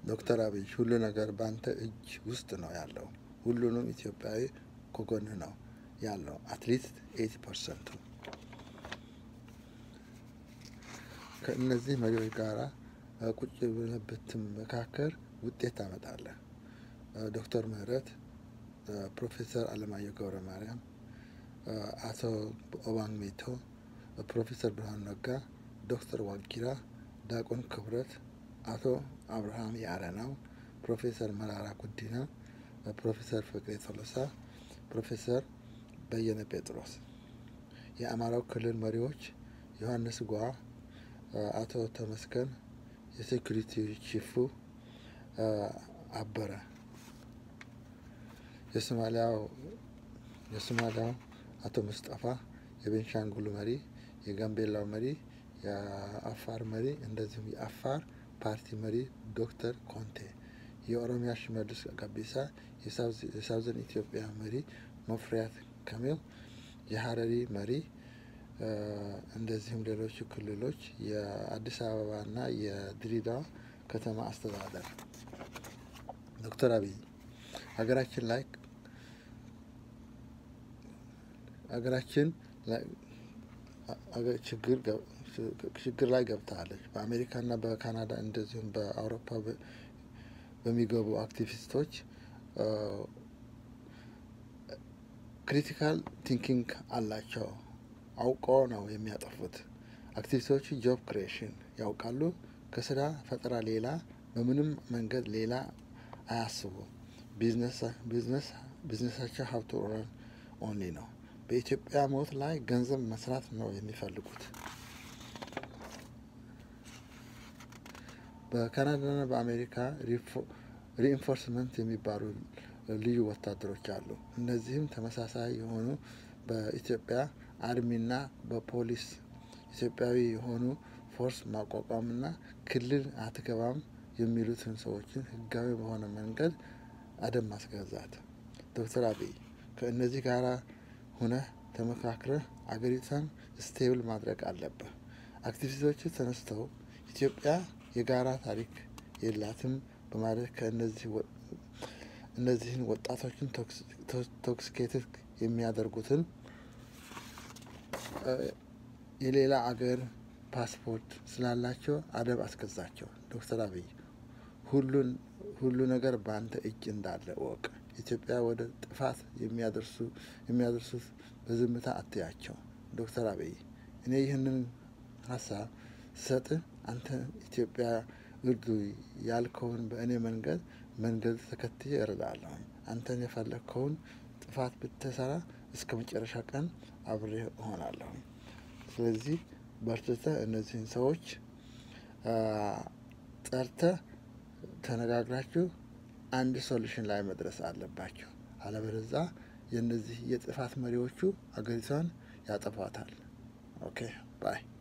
ዶክተር አብይ ሁሉ ነገር በአንተ እጅ ውስጥ ነው ያለው። ሁሉንም ኢትዮጵያዊ ከጎን ነው ያለው። አትሊስት ኤቲ ፐርሰንቱ ከእነዚህ መሪዎች ጋራ ቁጭ ብለህ ብትመካከር ውጤት ታመጣለህ። ዶክተር ምህረት፣ ፕሮፌሰር አለማየሁ ገብረ ማርያም፣ አቶ ኦባንግ ሜቶ፣ ፕሮፌሰር ብርሃኑ ነጋ፣ ዶክተር ዋጊራ፣ ዲያቆን ክብረት፣ አቶ አብርሃም የአረናው፣ ፕሮፌሰር መራራ ጉዲና፣ ፕሮፌሰር ፍቅሬ ቶሎሳ፣ ፕሮፌሰር በየነ ጴጥሮስ፣ የአማራው ክልል መሪዎች ዮሐንስ ጓ፣ አቶ ተመስገን፣ የሴኩሪቲ ቺፉ አበረ፣ የሶማሊያው የሶማሊያው አቶ ሙስጠፋ፣ የቤንሻንጉሉ መሪ፣ የጋምቤላው መሪ፣ የአፋር መሪ እንደዚሁም የአፋር ፓርቲ መሪ ዶክተር ኮንቴ፣ የኦሮሚያ ሽመልስ ጋቢሳ፣ የሳውዘን ኢትዮጵያ መሪ ሙፈሪያት ካሚል፣ የሀረሪ መሪ እንደዚሁም ሌሎቹ ክልሎች የአዲስ አበባና የድሬዳዋ ከተማ አስተዳደር ዶክተር አብይ ሀገራችን ላይ ሀገራችን ችግር ላይ ገብታለች። በአሜሪካና በካናዳ እንደዚሁም በአውሮፓ በሚገቡ አክቲቪስቶች ክሪቲካል ቲንኪንግ አላቸው። አውቀው ነው የሚያጠፉት። አክቲቪስቶቹ ጆብ ክሪኤሽን ያውቃሉ። ከስራ ፈጠራ ሌላ በምንም መንገድ ሌላ አያስቡም። ቢዝነሳቸው ሀብቱ ኦንሊ ነው። በኢትዮጵያ ሞት ላይ ገንዘብ መስራት ነው የሚፈልጉት። በካናዳና በአሜሪካ ሪኢንፎርስመንት የሚባሉ ልዩ ወታደሮች አሉ። እነዚህም ተመሳሳይ የሆኑ በኢትዮጵያ አርሚና በፖሊስ ኢትዮጵያዊ የሆኑ ፎርስ ማቋቋምና ክልል አትገባም የሚሉትን ሰዎችን ህጋዊ በሆነ መንገድ አደብ ማስገዛት። ዶክተር አብይ ከእነዚህ ጋር ሁነህ ተመካክረህ አገሪቷን ስቴብል ማድረግ አለብህ። አክቲቪስቶቹ ተነስተው ኢትዮጵያ የጋራ ታሪክ የላትም በማለት ከእነዚህ እነዚህን ወጣቶችን ቶክሲኬትድ የሚያደርጉትን የሌላ አገር ፓስፖርት ስላላቸው አደብ አስገዛቸው። ዶክተር አብይ ሁሉን ሁሉ ነገር በአንተ እጅ እንዳለ እወቅ። ኢትዮጵያ ወደ ጥፋት የሚያደርሱ የሚያደርሱት በዝምታ አትያቸው። ዶክተር አብይ እኔ ይህንን ሀሳብ ስሰጥ አንተ ኢትዮጵያ እርዱ ያልከውን በእኔ መንገድ መንገድ ተከትዬ እረዳለሁ። አንተን የፈለግከውን ጥፋት ብትሰራ እስከ መጨረሻ ቀን አብሬ እሆናለሁ። ስለዚህ በርትተህ እነዚህን ሰዎች ጠርተህ ተነጋግራችሁ አንድ ሶሉሽን ላይ መድረስ አለባቸው። አለበለዛ የእነዚህ የጥፋት መሪዎቹ አገሪቷን ያጠፏታል። ኦኬ ባይ